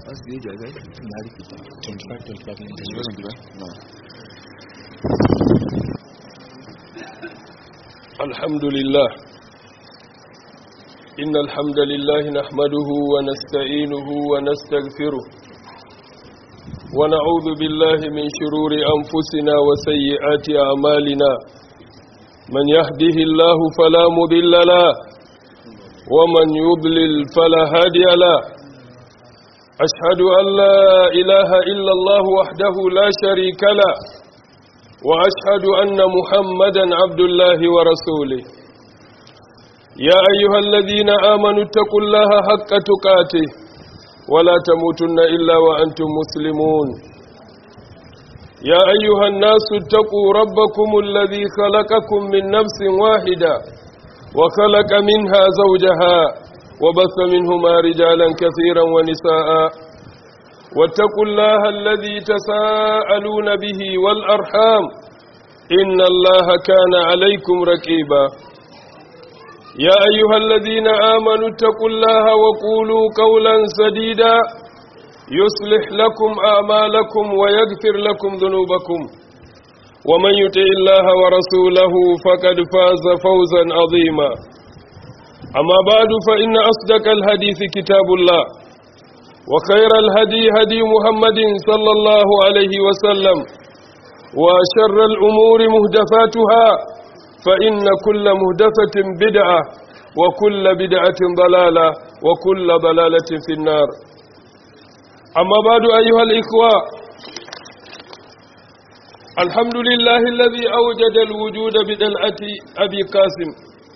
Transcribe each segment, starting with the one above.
asibiti a gai na rikita 25 25 no الحمد لله إن الحمد لله نحمده ونستعينه ونستغفره ونعوذ بالله من شرور أنفسنا وسيئات أعمالنا من يهده الله فلا مضل له ومن يضلل فلا هادي له أشهد أن لا إله إلا الله وحده لا شريك له وأشهد أن محمدا عبد الله ورسوله يا أيها الذين آمنوا اتقوا الله حق تقاته ولا تموتن إلا وأنتم مسلمون يا أيها الناس اتقوا ربكم الذي خلقكم من نفس واحدة وخلق منها زوجها وبث منهما رجالا كثيرا ونساء واتقوا الله الذي تساءلون به والأرحام إن الله كان عليكم ركيبا يا أيها الذين آمنوا اتقوا الله وقولوا قولا سديدا يصلح لكم أعمالكم ويغفر لكم ذنوبكم ومن يطع الله ورسوله فقد فاز فوزا عظيما أما بعد فإن أصدق الحديث كتاب الله وخير الهدي هدي محمد صلى الله عليه وسلم وشر الأمور مهدفاتها فإن كل مهدفة بدعة وكل بدعة ضلالة وكل ضلالة في النار أما بعد أيها الإخوة الحمد لله الذي أوجد الوجود بدلعة أبي قاسم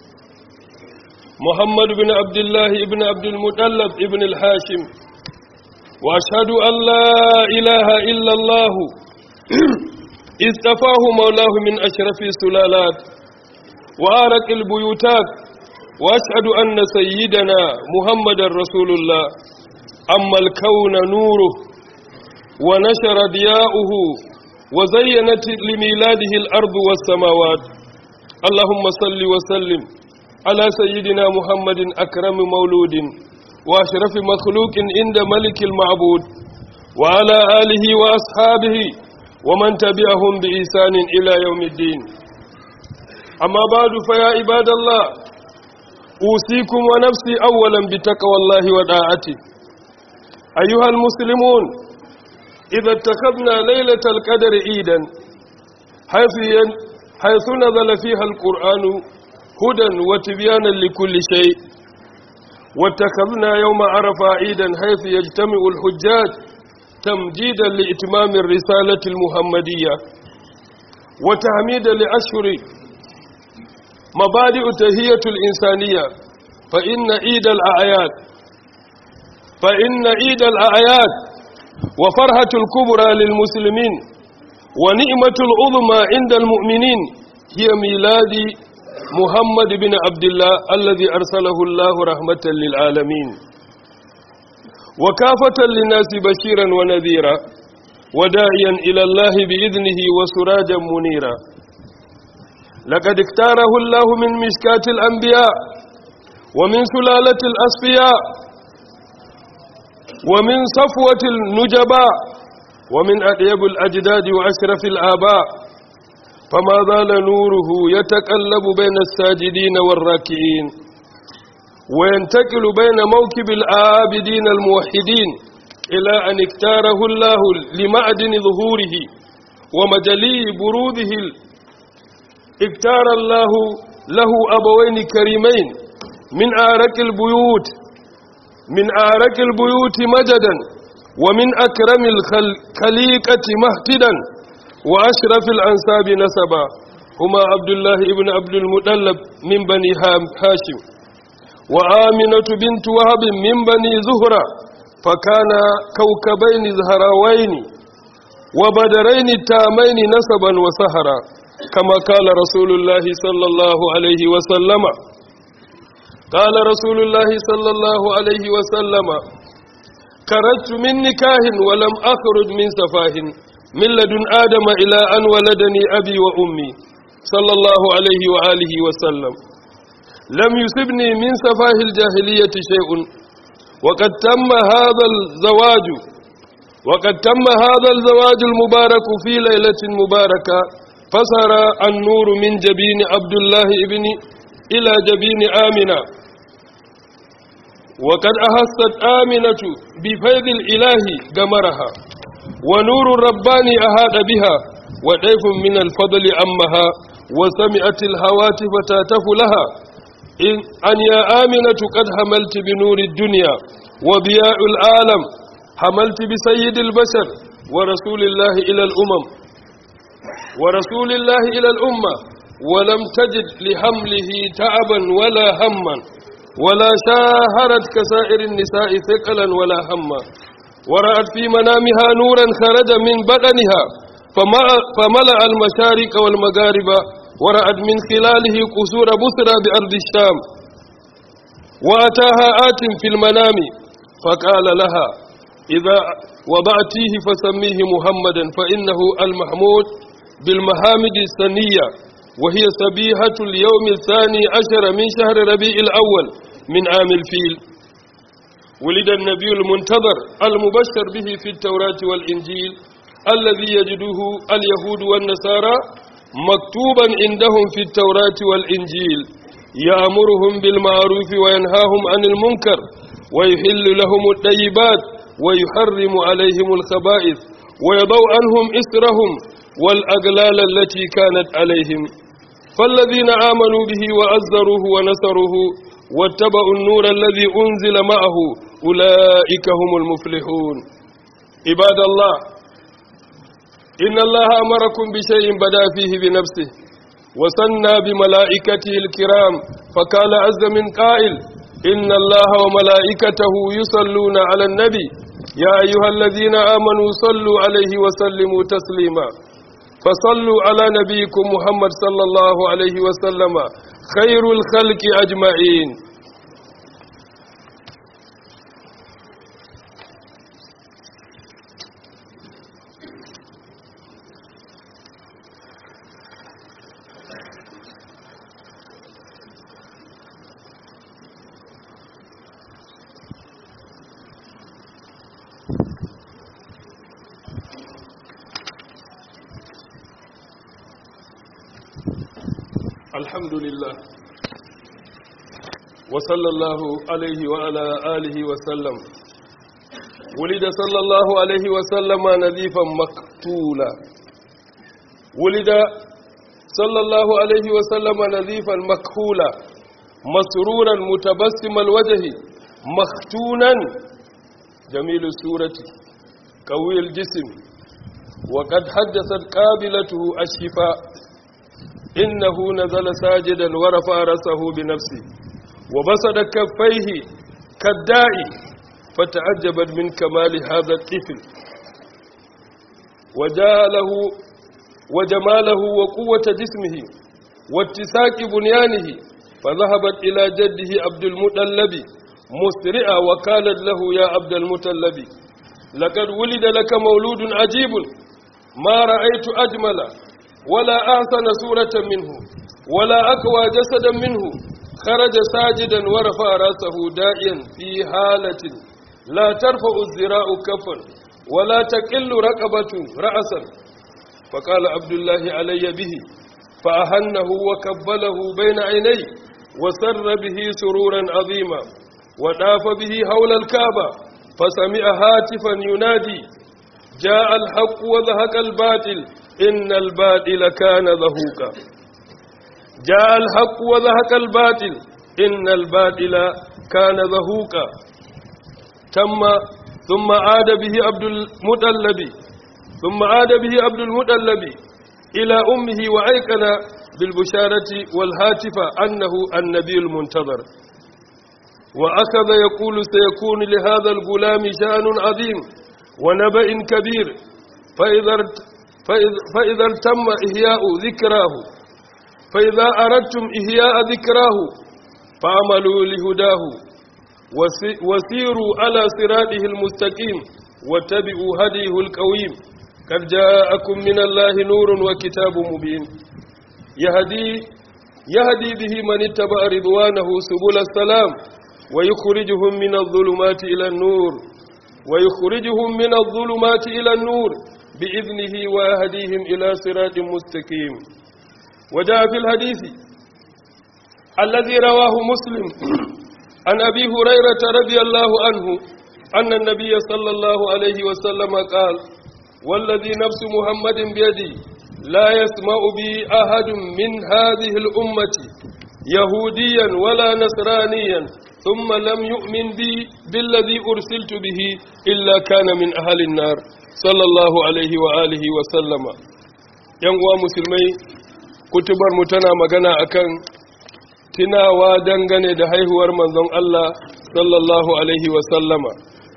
محمد بن عبد الله بن عبد المطلب بن الحاشم وأشهد أن لا إله إلا الله استفاه مولاه من أشرف السلالات وآرق البيوتات وأشهد أن سيدنا محمد رسول الله أما الكون نوره ونشر ضياؤه وزينت لميلاده الأرض والسماوات اللهم صل وسلم على سيدنا محمد أكرم مولود وأشرف مخلوق عند ملك المعبود وعلى آله وأصحابه ومن تبعهم بإحسان إلى يوم الدين أما بعد فيا عباد الله أوصيكم ونفسي أولا بتقوى الله وداعته أيها المسلمون إذا اتخذنا ليلة القدر عيدا حيث, حيث نزل فيها القرآن هدى وتبيانا لكل شيء واتخذنا يوم عرفة عيدا حيث يجتمع الحجاج تمجيدا لإتمام الرسالة المحمدية وتحميدا لأشهر مبادئ تهية الإنسانية فإن عيد الأعياد فإن عيد الأعياد وفرحة الكبرى للمسلمين ونعمة العظمى عند المؤمنين هي ميلاد محمد بن عبد الله الذي أرسله الله رحمة للعالمين وكافة للناس بشيرا ونذيرا وداعيا إلى الله بإذنه وسراجا منيرا لقد اختاره الله من مشكاة الأنبياء ومن سلالة الأصفياء ومن صفوة النجباء ومن أطيب الأجداد وأشرف الآباء فما زال نوره يتقلب بين الساجدين والراكعين وينتقل بين موكب العابدين الموحدين إلى أن اختاره الله لمعدن ظهوره ومجلي بروده اختار الله له أبوين كريمين من آرك البيوت من آرك البيوت مجدا ومن أكرم الخليقة مهتدا وأشرف الأنساب نسبا هما عبد الله ابن عبد المطلب من بني هاشم وآمنة بنت وهب من بني زهرة فكان كوكبين زهراوين وبدرين تامين نسبا وسهرا كما قال رسول الله صلى الله عليه وسلم قال رسول الله صلى الله عليه وسلم خرجت من نكاه ولم أخرج من سفاه من لدن آدم إلى أن ولدني أبي وأمي صلى الله عليه وآله وسلم لم يصبني من سفاه الجاهلية شيء وقد تم هذا الزواج وقد تم هذا الزواج المبارك في ليلة مباركة فصار النور من جبين عبد الله ابن إلى جبين آمنة وقد أحست آمنة بفيض الإله قمرها ونور الرباني أهاد بها وضيف من الفضل أمها وسمعت الهواتف تاتف لها إن أن يا آمنة قد حملت بنور الدنيا وضياء العالم حملت بسيد البشر ورسول الله إلى الأمم ورسول الله إلى الأمة ولم تجد لحمله تعبا ولا هما ولا شاهرت كسائر النساء ثقلا ولا هما ورأت في منامها نورا خرج من بدنها فملأ المشارق والمغارب ورأت من خلاله قصور بسرى بأرض الشام وأتاها آت في المنام فقال لها إذا وضعتيه فسميه محمدا فإنه المحمود بالمحامد السنية وهي سبيهة اليوم الثاني عشر من شهر ربيع الأول من عام الفيل ولد النبي المنتظر المبشر به في التوراة والإنجيل الذي يجده اليهود والنصارى مكتوبا عندهم في التوراة والإنجيل يأمرهم بالمعروف وينهاهم عن المنكر ويحل لهم الطيبات ويحرم عليهم الخبائث ويضع عنهم إسرهم والأغلال التي كانت عليهم فالذين آمنوا به وأزروه ونصروه واتبعوا النور الذي أنزل معه أولئك هم المفلحون عباد الله إن الله أمركم بشيء بدا فيه بنفسه وسنى بملائكته الكرام فقال عز من قائل إن الله وملائكته يصلون على النبي يا أيها الذين آمنوا صلوا عليه وسلموا تسليما فصلوا على نبيكم محمد صلى الله عليه وسلم خير الخلق أجمعين الحمد لله وصلى الله عليه وعلى آله وسلم ولد صلى الله عليه وسلم نذيفا مقتولا ولد صلى الله عليه وسلم نذيفا مكحولا مسرورا متبسم الوجه مختونا جميل السورة قوي الجسم وقد حدثت قابلته الشفاء إنه نزل ساجدا ورفع رأسه بنفسه وبسط كفيه كالداعي فتعجبت من كمال هذا الطفل وجاله وجماله وقوة جسمه واتساك بنيانه فذهبت إلى جده عبد المطلب مسرعا وقالت له يا عبد المطلب لقد ولد لك مولود عجيب ما رأيت أجمل ولا أحسن صورة منه ولا أقوى جسدا منه خرج ساجدا ورفع رأسه دائيا في حالة لا ترفع الزراء كفا ولا تقل رقبة رأسا فقال عبد الله علي به فأهنه وكبله بين عينيه وسر به سرورا عظيما وداف به حول الكعبة فسمع هاتفا ينادي جاء الحق وذهق الباطل إن الباطل كان ذهوكا جاء الحق وذهق الباطل إن الباطل كان ذهوكا تم ثم عاد به عبد المطلب ثم عاد به عبد المطلب إلى أمه وأيقن بالبشارة والهاتف أنه النبي المنتظر وأخذ يقول سيكون لهذا الغلام شأن عظيم ونبأ كبير فإذا فإذا تم إحياء ذكراه فإذا أردتم إحياء ذكراه فعملوا لهداه وسيروا على صراطه المستقيم واتبعوا هديه القويم قد جاءكم من الله نور وكتاب مبين يهدي يهدي به من اتبع رضوانه سبل السلام ويخرجهم من الظلمات إلى النور ويخرجهم من الظلمات إلى النور بإذنه ويهديهم إلى صراط مستقيم وجاء في الحديث الذي رواه مسلم عن أبي هريرة رضي الله عنه أن النبي صلى الله عليه وسلم قال والذي نفس محمد بيدي لا يسمع بي أحد من هذه الأمة يهوديا ولا نصرانيا ثم لم يؤمن بي بالذي أرسلت به إلا كان من أهل النار صلى الله عليه وآله وسلم ينقوى مسلمي kutubar mu tana magana akan tunawa dangane da haihuwar manzon Allah sallallahu alaihi wasallama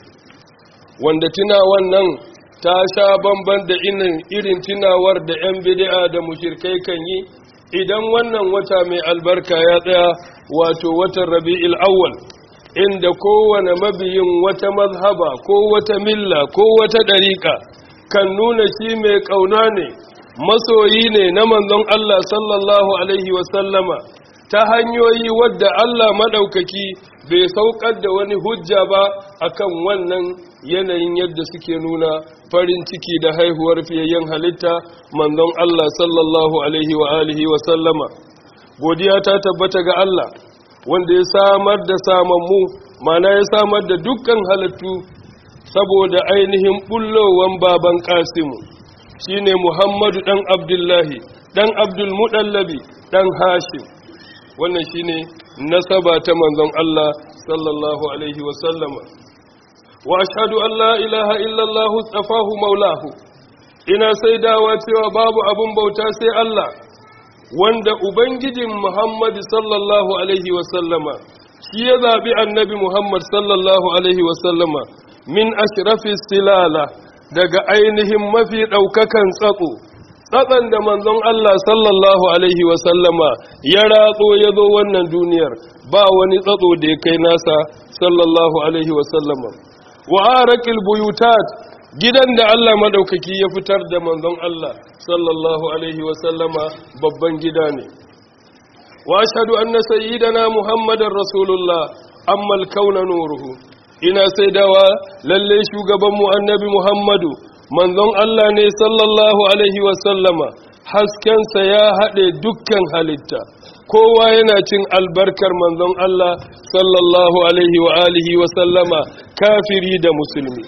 wanda tunawan nan ta sha bamban da irin tunawar da 'yan bid'a da mushirkai kan yi idan wannan wata mai albarka ya tsaya wato watan rabi'il awwal inda kowane mabiyin wata mazhaba ko wata milla ko wata ɗariƙa kan nuna shi mai ƙauna ne masoyi ne na manzon Allah sallallahu alaihi wasallama ta hanyoyi wadda Allah maɗaukaki bai saukar da wani hujja ba akan wannan yanayin yadda suke nuna farin ciki da haihuwar fiyayyen halitta manzon Allah sallallahu alaihi wa alihi wa sallama godiya ta tabbata ga Allah wanda ya samar da samammu mana ya samar da dukkan halittu saboda ainihin bullowan baban Kasimu shine Muhammadu dan Abdullahi dan Abdul Mudallabi dan Hashim wannan shine nasaba ta manzon Allah sallallahu alaihi wa sallama wa ashhadu an la ilaha illallah tsafahu maulahu ina saidawa cewa babu abun bauta sai Allah wanda ubangijin Muhammad sallallahu alaihi wasallama shi ya zabi annabi Muhammad sallallahu alaihi wasallama min ashrafi silala daga ainihin mafi daukakan tsatso tsatsan da manzon Allah sallallahu alaihi wasallama ya ratso ya zo wannan duniyar ba wani tsatso da ya kai nasa sallallahu alaihi wasallama wa arakil buyutat gidan da Allah madaukaki ya fitar da manzon Allah sallallahu alaihi wa sallama babban gida ne wa ashhadu anna sayyidana muhammadar rasulullah amma al-kauna nuruhu ina saidawa lalle shugaban mu annabi muhammadu manzon Allah ne sallallahu alaihi wa sallama haskensa ya haɗe dukkan halitta kowa yana cin albarkar manzon Allah sallallahu alaihi wa alihi wa sallama kafiri da musulmi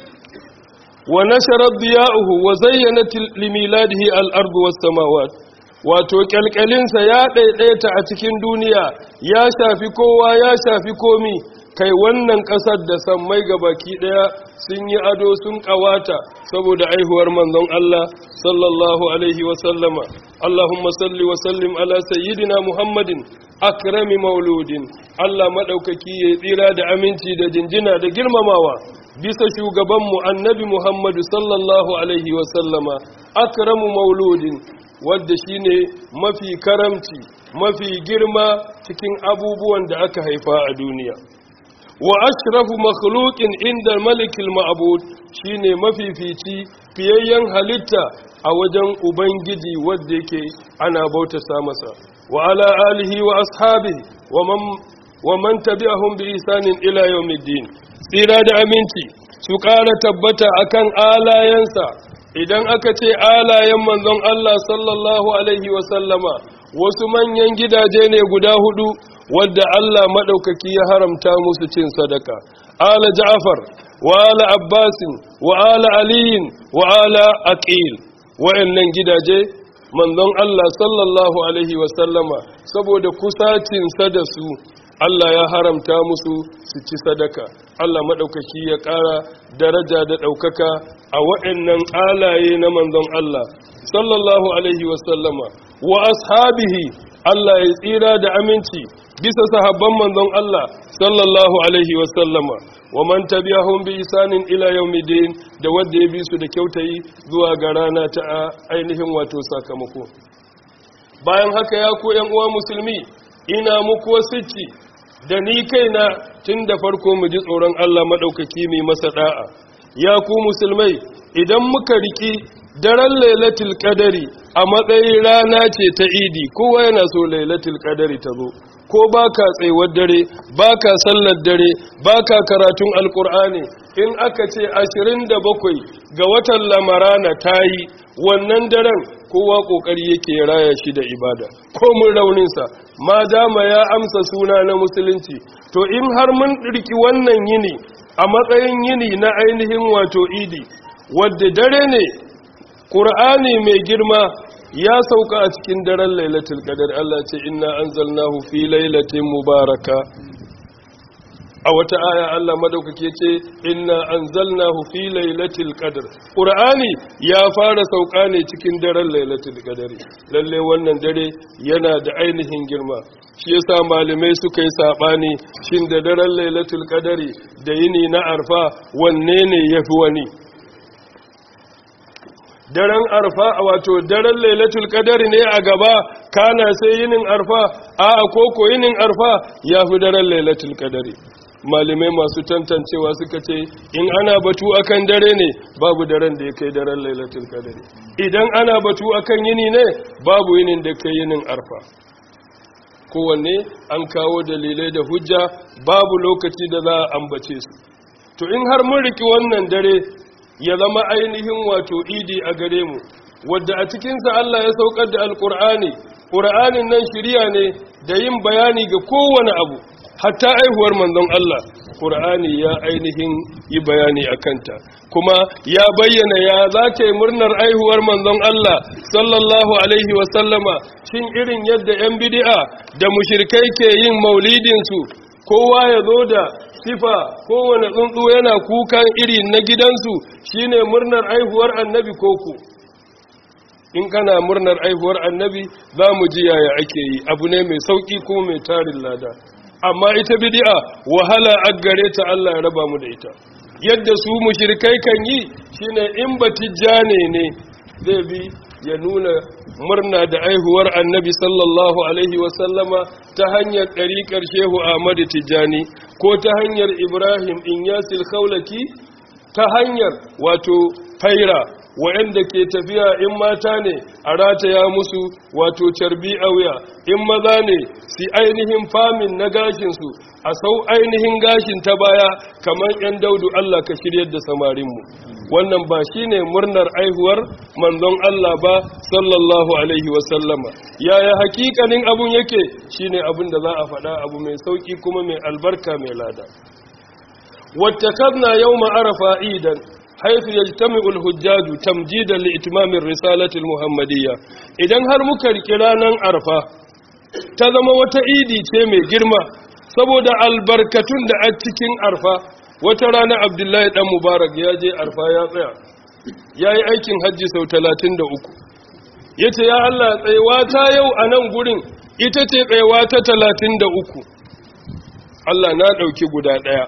wa nasharar diya'uhu wa zayyanat limiladihi al-ardu was samawat wato kyalkyalinsa ya ɗaiɗaita a cikin duniya ya shafi kowa ya shafi komi kai wannan ƙasar da sammai baki ɗaya sun yi ado sun ƙawata saboda aihuwar manzon Allah sallallahu alaihi wa sallama Allahumma salli wa sallim ala sayyidina Muhammadin akrami mauludin Allah madaukaki ya tsira da aminci da jinjina da girmamawa bisa shugabanmu annabi Muhammadu sallallahu alaihi wa sallama akramu mauludin wadda shine mafi karamci mafi girma cikin abubuwan da aka haifa a duniya wa ashrafu makhluqin inda malikil ma'bud shine mafifici fiyayyen halitta a wajen ubangiji wanda yake ana bautata masa wa ala alihi wa ashabihi wa man wa man tabi'ahum bi ihsanin ila yawmiddin tsira da aminci su ƙara tabbata akan alayensa idan aka ce alayen manzon Allah sallallahu alaihi wa sallama wasu manyan gidaje ne guda hudu wadda Allah maɗaukaki ya haramta musu cin sadaka ala ja'far wa ala abbasin wa ala aliyin wa ala aqil wa'annan gidaje manzon Allah sallallahu alaihi wa sallama saboda kusacinsa da su Allah ya haramta musu su ci sadaka Allah maɗaukaki ya ƙara daraja da ɗaukaka a wa'annan alaye na manzon Allah sallallahu alaihi wa sallama wa ashabihi Allah ya tsira da aminci bisa sahabban manzon Allah sallallahu alaihi wa sallama wa man tabi'ahum bi isanin ila yawmiddin da wanda ya bi su da kyautayi zuwa ga rana ta ainihin wato sakamako bayan haka ya ku ƴan uwa musulmi ina muku wasicci da ni kaina tun da farko mu ji tsoron Allah madaukaki mai masa da'a ya ku musulmai idan muka riki daren lailatul qadari a matsayin rana ce ta idi kowa yana so lailatul qadari ta zo ko baka tsayuwar dare baka sallar dare baka karatun alkur'ani in aka ce ashirin da bakwai ga watan lamarana ta yi wannan daren kowa kokari yake raya shi da ibada ko mun rauninsa ma dama ya amsa suna na musulunci to in har mun ɗirki wannan yini a matsayin yini na ainihin wato idi wadda dare ne ƙur'ani mai girma ya sauka a cikin daren lailatul qadar Allah ce inna anzalnahu fi lailatin mubaraka a wata aya Allah madaukake ce inna anzalnahu fi lailatul qadr qur'ani ya fara sauka ne cikin daren lailatul qadr lalle wannan dare yana da ainihin girma shi yasa malamai suka yi sabani shin da daren lailatul qadr da yini na arfa wanne ne yafi wani daren arfa wato daren lailatul qadr ne a gaba kana sai yinin arfa a koko yinin arfa yafi daren lailatul qadr malamai masu tantancewa suka ce in ana batu akan dare ne babu daren da ya kai daren lailatul qadr idan ana batu akan yini ne babu yinin da kai yinin arfa kowanne an kawo dalilai da hujja babu lokaci da za a ambace su to in har mun riki wannan dare ya zama ainihin wato idi a gare mu wadda a cikinsa Allah ya saukar da alkur'ani ƙur'anin nan shirya ne da yin bayani ga kowane abu hatta aihuwar manzon Allah Qur'ani ya ainihin yi bayani a kanta kuma ya bayyana ya za ta yi murnar aihuwar manzon Allah sallallahu alaihi wasallama shin irin yadda 'yan bidi'a da mushirkai ke yin maulidinsu kowa ya zo da sifa kowane tsuntsu yana kukan iri na gidansu shine murnar aihuwar annabi koko in kana murnar aihuwar annabi za mu ji yaya ake yi abu ne mai sauki kuma mai tarin lada amma ita bid'a wahala aggare ta Allah ya raba mu da ita yadda su mushrikai kan yi shine in batijjane ne zai bi ya nuna murna da aihuwar annabi sallallahu alaihi wasallama ta hanyar ɗariƙar shehu ahmadu tijjani ko ta hanyar ibrahim inyasil khawlaki ta hanyar wato faira waɗanda ke tafiya in mata ne a rataya musu wato carbi a wuya in maza ne si ainihin famin na gashinsu a sau ainihin gashin ta baya kamar 'yan daudu Allah ka shiryar da samarinmu wannan ba shi ne murnar aihuwar manzon Allah ba sallallahu alaihi wasallama yaya hakikanin abun yake shi ne abin da za a faɗa abu mai sauƙi kuma mai albarka mai lada wata kabna yau ma'arafa idan حيث يجتمع الحجاج تمجيدا لإتمام الرسالة المحمدية idan har muka riki ranar arfa ta zama wata idi ce mai girma saboda albarkatun da a cikin arfa wata rana abdullahi dan mubarak ya je arfa ya tsaya ya yi aikin hajji sau talatin da uku ya ce ya allah tsayewa ta yau a nan gurin ita ce tsayewa ta talatin da uku allah na ɗauki guda ɗaya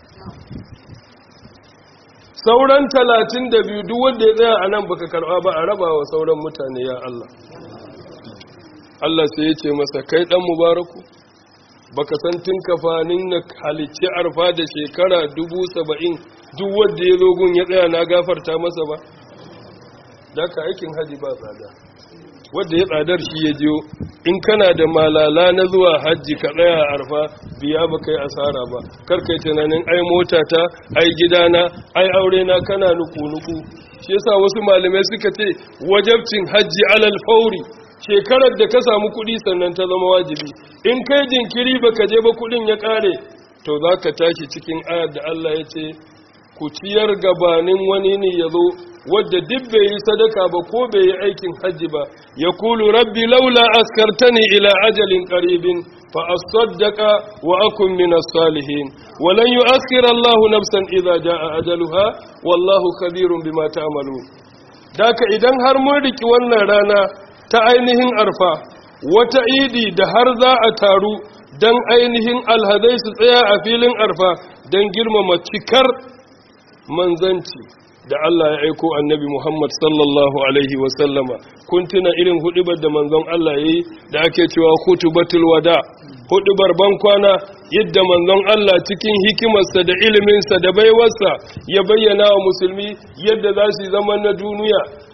sauran talatin da biyu duk wanda ya tsaya a nan baka karɓa ba a raba wa sauran mutane ya Allah Allah sai ya ce masa kai ɗan mubaraku baka san tun kafanin na halicci arfa da shekara dubu saba'in duk wanda ya zogun ya tsaya na gafarta masa ba da ka aikin haji ba tsada wadda ya tsadar shi ya jiyo in kana da malala na zuwa hajji ka tsaya a arfa biya ba kai asara ba karkai tunanin ai motata ai gidana ai aure na kana nuku-nuku shi yasa wasu malamai suka ce wajabcin hajji alal fauri shekarar da ka samu kuɗi sannan ta zama wajibi in kai jinkiri baka je ba kuɗin ya ƙare to za ka tashi cikin ayar da Allah ya ce ku ciyar gabanin wani ne ya zo wadda duk bai yi sadaka ba ko bai yi aikin hajji ba ya kulu rabbi laula askartani ila ajalin qaribin fa asaddaqa wa akun min as-salihin wa lan yu'akhkhir Allahu nafsan idza jaa ajaluha wallahu khabirun bima ta'malun daka idan har mun riki wannan rana ta ainihin arfa wata idi da har za a taru dan ainihin alhadai su tsaya a filin arfa dan girmama cikar manzanci da Allah ya aiko annabi Muhammad sallallahu Alaihi wasallama kun tuna irin hudubar da manzon Allah ya yi da ake cewa hutubatul wada hudubar bankwana yadda manzon Allah cikin hikimarsa da iliminsa da baiwarsa ya bayyana wa musulmi yadda za su zama na duniya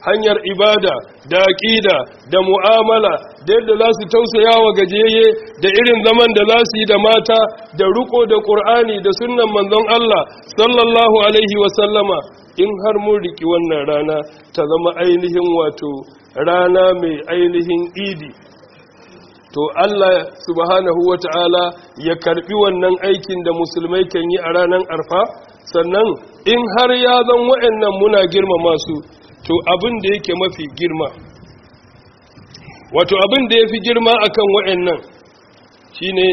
hanyar ibada da aƙida da mu'amala da yadda za su tausaya wa gajeye da irin zaman da za su yi da mata da riko da ƙur'ani da sunnan manzon Allah sallallahu alaihi wasallama in har mun riki wannan rana ta zama ainihin wato rana mai ainihin idi to Allah subhanahu wata'ala ya karbi wannan aikin da musulmai kan yi a ranar arfa sannan in har ya zan wa'annan muna girmama su to abin da yake mafi girma wato abin da ya fi girma akan wa'annan shine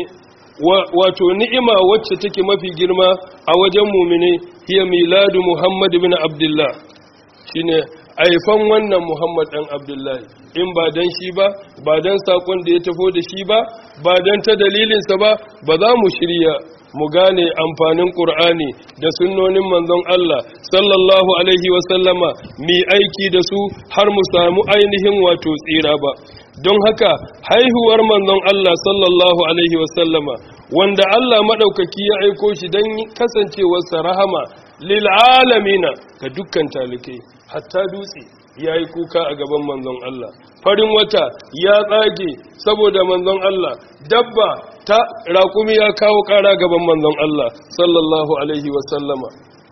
wato ni'ima wacce take mafi girma a wajen mumine hiya miladu muhammad bin abdullah shine aifan wannan muhammad dan abdullahi in ba dan shi ba ba dan sakon da ya tafo da shi ba ba dan ta dalilinsa ba ba za mu shirya mu gane amfanin ƙur'ani da sunnonin manzon Allah sallallahu alaihi wasallama mi aiki da su har mu samu ainihin wato tsira ba don haka haihuwar manzon Allah sallallahu alaihi wasallama wanda Allah maɗaukaki ya aiko shi don kasancewarsa rahama lil alamina ga dukkan talikai hatta dutse ya yi kuka a gaban manzon Allah farin wata ya tsage saboda manzon Allah dabba ta raƙumi ya kawo ƙara gaban manzon Allah sallallahu alaihi wasallama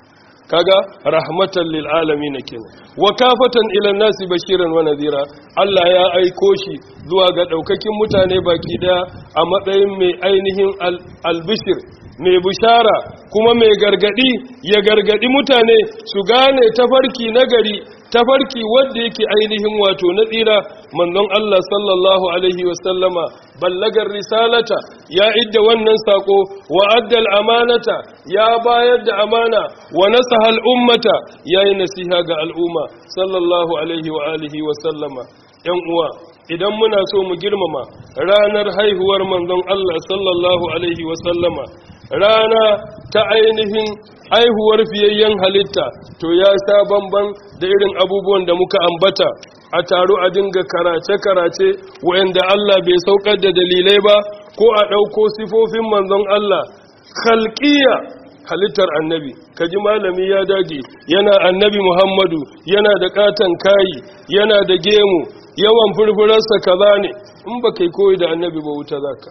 kaga rahmatan lil alamin kenan wa kafatan ila nasi bashiran wa nadhira Allah ya aiko shi zuwa ga daukakin mutane baki daya a matsayin mai ainihin albishir mai bishara kuma mai gargadi ya gargadi mutane su gane tafarki nagari tafarki wanda yake ainihin wato na tsira manzon Allah sallallahu alaihi wasallama ballagar risalata ya idda wannan sako wa addal amanata ya bayar da amana wa nasaha al'ummata yayi nasiha ga al'umma sallallahu alaihi wa alihi wasallama yan uwa idan muna so mu girmama ranar haihuwar manzon Allah sallallahu alaihi wasallama rana ta ainihin haihuwar fiyayyen halitta to ya sha bamban da irin abubuwan da muka ambata a taro a dinga karace-karace wa'anda Allah bai saukar da dalilai ba ko a ɗauko sifofin manzon Allah khalqiya halittar annabi kaji malami ya dage yana annabi Muhammadu yana da katan kayi yana da gemu yawan furfurarsa kaza ne in ba kai koyi da annabi ba wuta zaka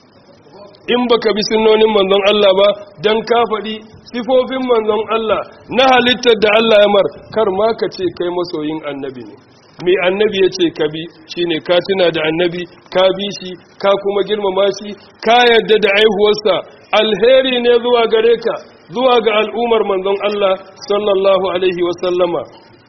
in baka bi sunnonin manzon Allah ba dan ka faɗi sifofin manzon Allah na halittar da Allah ya mar kar ma ka ce kai masoyin annabi ne mai annabi ya ce ka bi shine ka tuna da annabi ka bi shi ka kuma girmama shi ka yadda da aihuwarsa alheri ne zuwa gare ka zuwa ga al'ummar manzon Allah sallallahu alaihi wasallama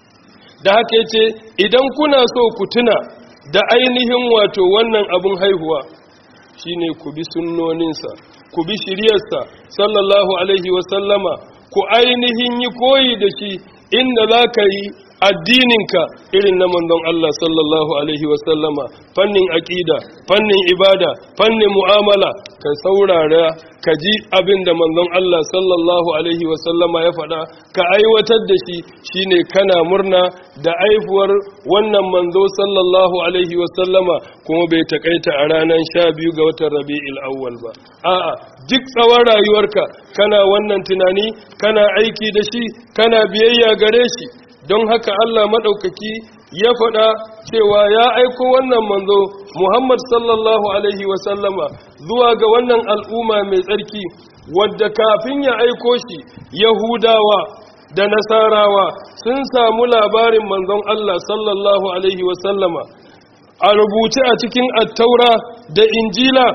da haka yace idan kuna so ku tuna da ainihin wato wannan abun haihuwa shine ku bi sunnoninsa ku bi shiryarsa sallallahu alaihi wasallama ku ainihin yi koyi da shi inda za ka yi addininka irin na manzon Allah sallallahu alaihi wasallama fannin aƙida fannin ibada fannin mu'amala ka saurara ka ji abin da manzon Allah sallallahu alaihi wasallama ya faɗa ka aiwatar da shi shine kana murna da aifuwar wannan manzo sallallahu alaihi wasallama kuma bai takaita a ranar sha biyu ga watan rabi'il awwal ba a'a duk tsawon rayuwarka kana wannan tunani kana aiki da shi kana biyayya gare shi don haka Allah maɗaukaki ya faɗa cewa ya aiko wannan manzo Muhammad sallallahu Alaihi wasallama zuwa ga wannan al'umma mai tsarki wadda kafin ya aiko shi Yahudawa da Nasarawa sun samu labarin manzon Allah sallallahu Alaihi wasallama a rubuce a cikin attaura da injila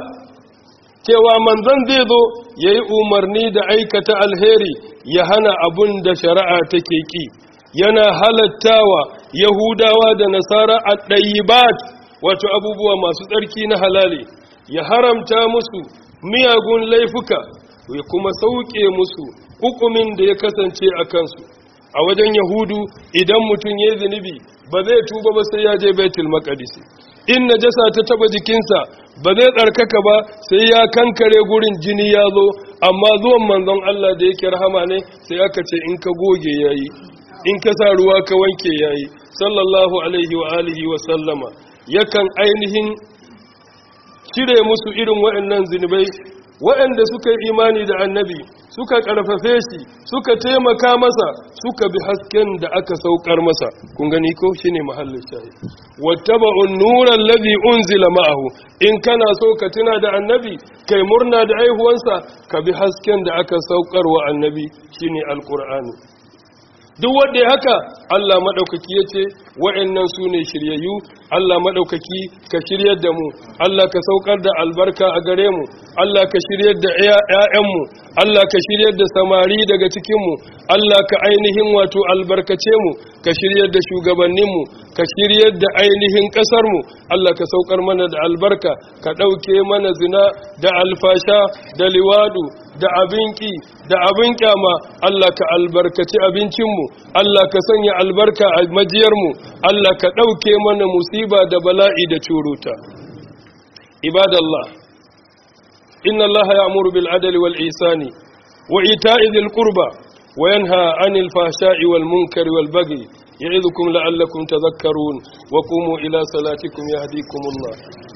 cewa manzon zai zo ya yi umarni da aikata alheri ya hana abun da shari'a take ƙi. yana halattawa yahudawa da nasara a ɗayibat wato abubuwa masu tsarki na halali ya haramta musu miyagun laifuka ya kuma sauke musu hukumin da ya kasance a kansu a wajen yahudu idan mutum ya zunubi ba zai tuba ba sai ya je baitul maqdis in najasa ta taba jikinsa ba zai tsarkaka ba sai ya kankare gurin jini ya zo amma zuwan manzon Allah da yake rahama ne sai aka ce in ka goge yayi in ka sa ruwa ka wanke yayi sallallahu alaihi wa alihi wa sallama yakan ainihin cire musu irin waɗannan zinubai waɗanda suka yi imani da annabi suka ƙarfafe shi suka taimaka masa suka bi hasken da aka saukar masa kun gani ko shine mahallin shayi wattaba'un nuran ladhi unzila ma'ahu in kana so ka tuna da annabi kai murna da aihuwansa ka bi hasken da aka saukar wa annabi shine alqur'ani duk wanda ya haka Allah madaukaki yace wa'annan su ne shiryayyu Allah madaukaki ka shiryar da mu Allah ka saukar da albarka a gare mu Allah ka shiryar da ƴaƴanmu Allah ka shiryar da samari daga cikin mu Allah ka ainihin wato albarkace mu ka shiryar da shugabannin mu ka shiryar da ainihin kasar mu Allah ka saukar mana da albarka ka dauke mana zina da alfasha da liwadu da abinki da abin kyama Allah ka albarkaci abincinmu Allah ka sanya albarka a majiyarmu Allah ka ɗauke mana musiba da bala'i da curuta ibadallah inna Allah ya'muru bil adli wal ihsani wa ita'i dhil qurba wa yanha 'anil fahsha'i wal munkari wal baghi يعظكم لعلكم تذكرون وقوموا إلى صلاتكم يهديكم الله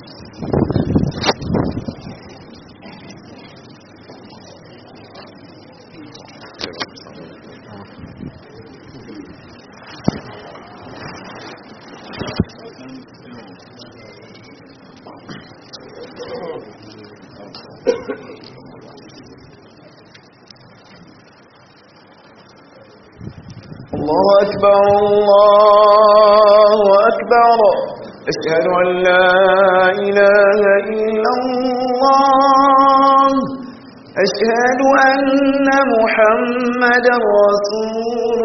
الله أكبر الله أكبر أشهد أن لا إله إلا الله أشهد أن محمد رسول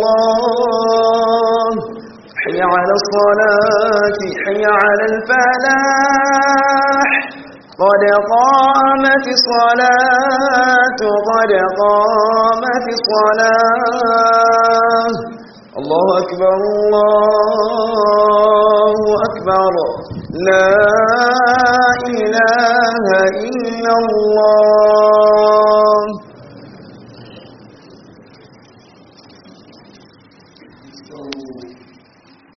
الله حي على الصلاة حي على الفلاح قد قامت الصلاة قد قامت الصلاة الله أكبر الله أكبر لا إله إلا الله